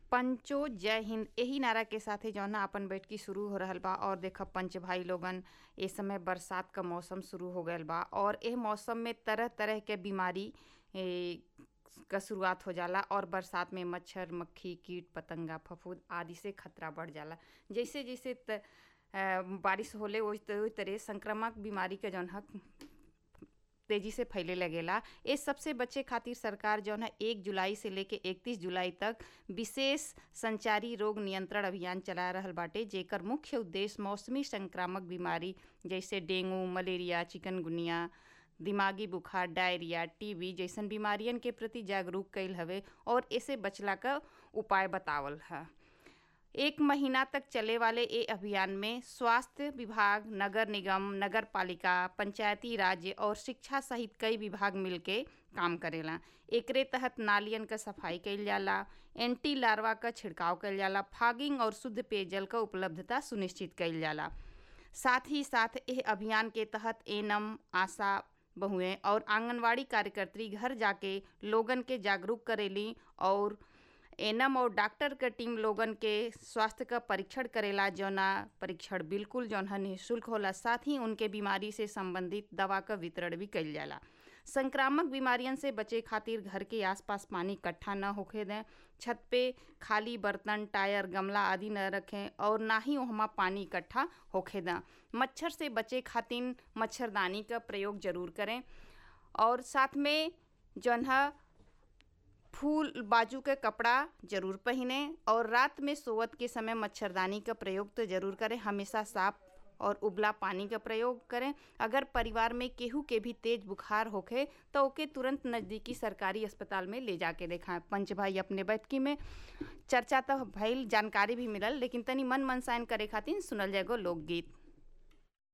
पंचो जय हिंद यही नारा के साथे जौन है अपन बैठकी शुरू हो रहल बा और देख पंच भाई लोगन ए समय बरसात का मौसम शुरू हो गयल बा और एह मौसम में तरह तरह के बीमारी ए, का शुरुआत हो जाला और बरसात में मच्छर मक्खी कीट पतंगा फफूंद आदि से खतरा बढ़ जाला जैसे जैसे त, अ, बारिश होले वही तरह संक्रामक बीमारी के जौन है तेजी से फैले लगेला इस सबसे बचे खातिर सरकार जौन है एक जुलाई से लेके इकतीस जुलाई तक विशेष संचारी रोग नियंत्रण अभियान चला रहल बाटे जेकर मुख्य उद्देश्य मौसमी संक्रामक बीमारी जैसे डेंगू मलेरिया चिकनगुनिया दिमागी बुखार डायरिया टीबी जैसन बीमारियन के प्रति जागरूक कैल हवे और इसे बचला का उपाय बतावल है एक महीना तक चले वाले ये अभियान में स्वास्थ्य विभाग नगर निगम नगर पालिका पंचायती राज्य और शिक्षा सहित कई विभाग मिलके काम करेला एकरे तहत नालियन का सफाई कइल जाला एंटी लार्वा का छिड़काव कइल जाला फागिंग और शुद्ध पेयजल का उपलब्धता सुनिश्चित कइल जाला साथ ही साथ यह अभियान के तहत एनम आशा बहुएं और आंगनवाड़ी कार्यकर्त्री घर जाके लोगन के जागरूक करेली और एनम और डॉक्टर के टीम लोगन के स्वास्थ्य का परीक्षण करेला जौना परीक्षण बिल्कुल जौन है निःशुल्क होला साथ ही उनके बीमारी से संबंधित दवा का वितरण भी कइल जाला संक्रामक बीमारियन से बचे खातिर घर के आसपास पानी इकट्ठा न होखे दें छत पे खाली बर्तन टायर गमला आदि न रखें और ना ही वहाँ पानी इकट्ठा होखे दें मच्छर से बचे खातिर मच्छरदानी का प्रयोग जरूर करें और साथ में जौन है फूल बाजू के कपड़ा जरूर पहने और रात में सोवत के समय मच्छरदानी का प्रयोग तो जरूर करें हमेशा साफ और उबला पानी का प्रयोग करें अगर परिवार में केहू के भी तेज बुखार होखे तो ओके तुरंत नज़दीकी सरकारी अस्पताल में ले जाके देखाएं पंच भाई अपने बैठकी में चर्चा तो भइल जानकारी भी मिलल लेकिन तनी मन मनसायन करे खातिर सुनल जाएगो लोकगीत